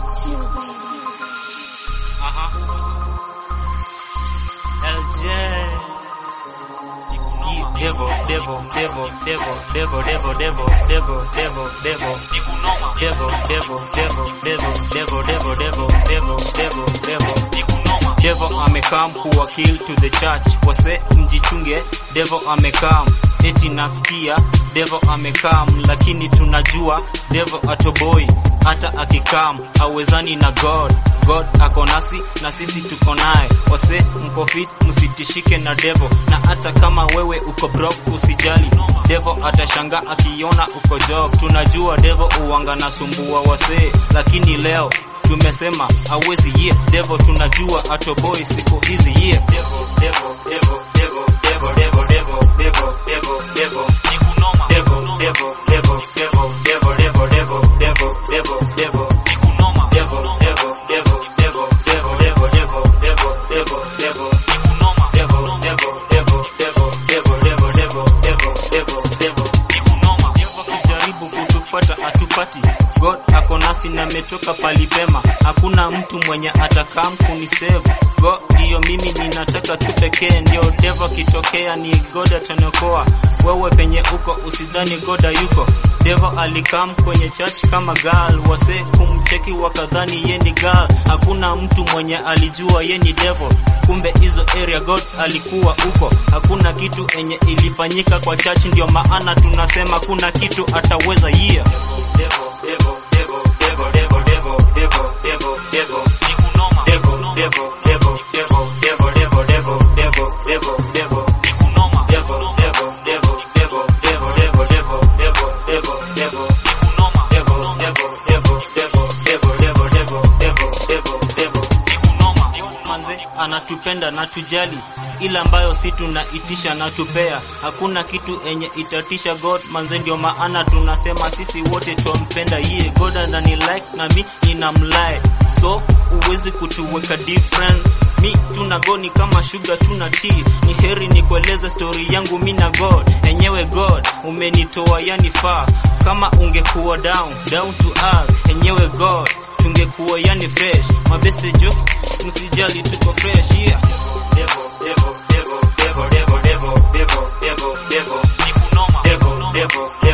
Aha. LJ. Devo, Devo, Devo, Devo, Devo, Devo, Devo, Devo, Devo, Devo. Devo, Devo, Devo, Devo, Devo, Devo, Devo, Devo, Devo, Devo. Devo amekam kuwa kill to the church. Wase mjichunge, Devo amekam. Eti nasikia Devo amekam, lakini tunajua Devo atoboi hata akikam awezani na God. God ako nasi na sisi tuko naye. Wase mko fit, msitishike na Devo, na hata kama wewe uko broke usijali, Devo atashanga akiona uko job. Tunajua Devo uwanga na sumbua wase, lakini leo tumesema hawezi ye Devo, tunajua atoboi siku hizi ye Devo, Devo, Devo, Devo, Devo, Devo, Devo, Devo, Devo, Devo. Devo, Devo, Devo, Devo, Devo, Devo, Devo, Devo, Devo, Devo. Devo, Devo, Devo, Devo, Devo, Devo, Devo, Devo, Devo, Devo, Devo. Devo, Devo, Devo, Devo, Devo, Devo, Devo, Devo, Devo, Devo. Devo kijaribu kutufuata atupati. God ako nasi na metoka palipema, hakuna mtu mwenye atakam kunisave. God ndiyo mimi ninataka tu pekee, ndio Devo akitokea ni God atanokoa. Wewe penye uko usidhani God yuko. Devo alikam kwenye church kama girl, wase kumcheki wakadhani ye ni girl. Hakuna mtu mwenye alijua ye ni Devo, kumbe hizo area God alikuwa uko. Hakuna kitu enye ilifanyika kwa church, ndio maana tunasema kuna kitu ataweza yeah. Devo, Devo, Devo, Devo, Devo, Devo, Devo, Devo, Devo. Devo, Devo, Devo, Devo, Devo, Devo, Devo, Devo, Devo, Devo. Devo, Devo, Devo, Devo, Devo, Devo, Devo, Devo, Devo, Devo, Devo. Devo, Devo, Devo, Devo, Devo, Devo, Devo, Devo, Devo, Devo. Manze anatupenda na tujali, ila ambayo si tunaitisha na tupea. Hakuna kitu enye itatisha God manze, ndio maana tunasema sisi wote twampenda ye God anani like na mi ninamlike, so uwezi kutuweka different mi tuna goni kama sugar tuna tea. Ni heri nikueleze story yangu mi na God enyewe. God umenitoa yani faa, kama ungekuwa down down to earth enyewe God tungekuwa yani fresh mabeste jo msijali tuko fresh yeah Devo, Devo, Devo, Devo, Devo, Devo, Devo, Devo, Devo. Devo, Devo,